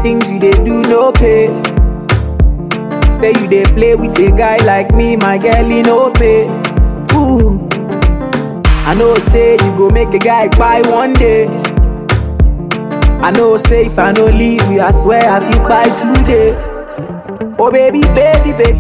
things you dey do no pay. Say you dey play with a guy like me, my girl, he no pay. Ooh. I know say you go make a guy buy one day. I know say if I no leave you, I swear I feel buy today. Oh baby, baby, baby,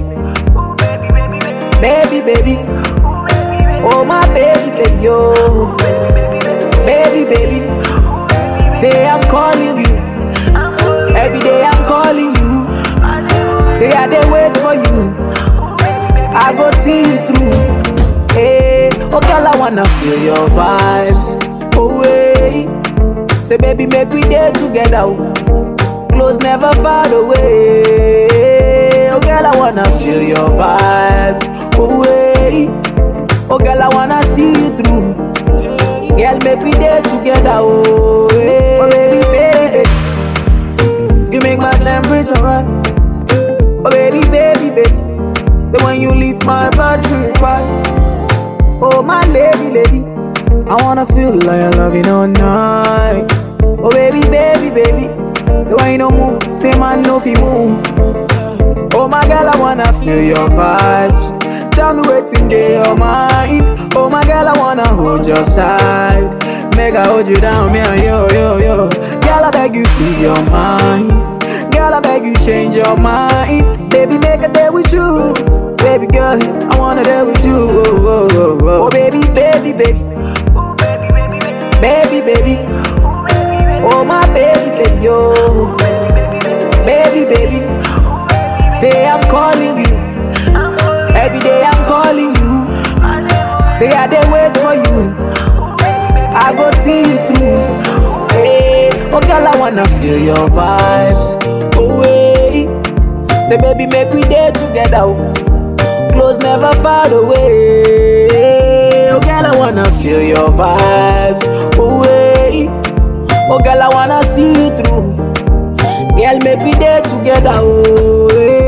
baby, baby. Oh my baby, baby, oh, baby, baby. Say I'm calling you every day. I'm calling you. Say I dey wait for you. I go see you through. Hey, oh girl, I wanna feel your vibes. Oh wait, say baby, make we day together. oh. Close never far away. Oh girl, I wanna feel your vibes. Oh wait, oh girl, I wanna see you through. Girl, make we day together. Oh, hey. oh baby, baby, you make my temperature right. Oh baby, baby, baby. Say when you leave my battery right. Oh my lady, lady. I wanna feel like I love you all night. Oh baby, baby, baby. Say when you don't move, say man no fi move. Oh my girl, I wanna feel your vibes. Tell me what's in your mind. Oh my girl, I wanna hold your side. Make I hold you down, me and yo, yo, yo. Girl, I beg you, free your mind. Girl, I beg you, change your mind. Baby, make a day with you. Baby girl, I wanna day with you. Oh, oh, oh, oh. oh baby, baby, baby. Baby, baby. Oh my baby, baby, oh. Baby, baby. Say I'm calling you. Every day I'm calling you. Say I dey wait for you. I go see you through. Hey, oh girl, I wanna feel your vibes. Oh wait, say baby, make we day together. oh. Close never far away. Oh girl, I wanna feel your vibes. Oh wait, oh girl, I wanna see you through. Girl, make we day together. Oh, hey.